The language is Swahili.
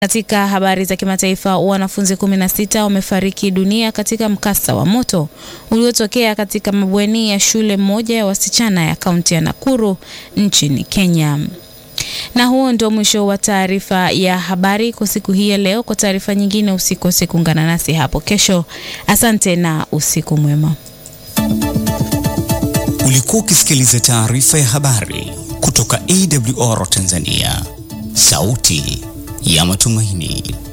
Katika habari za kimataifa, wanafunzi 16 wamefariki dunia katika mkasa wa moto uliotokea katika mabweni ya shule moja ya wasichana ya kaunti ya Nakuru nchini Kenya. Na huo ndio mwisho wa taarifa ya habari kwa siku hii ya leo. Kwa taarifa nyingine, usikose kuungana nasi hapo kesho. Asante na usiku mwema. Ulikuwa ukisikiliza taarifa ya habari kutoka AWR Tanzania, sauti ya matumaini.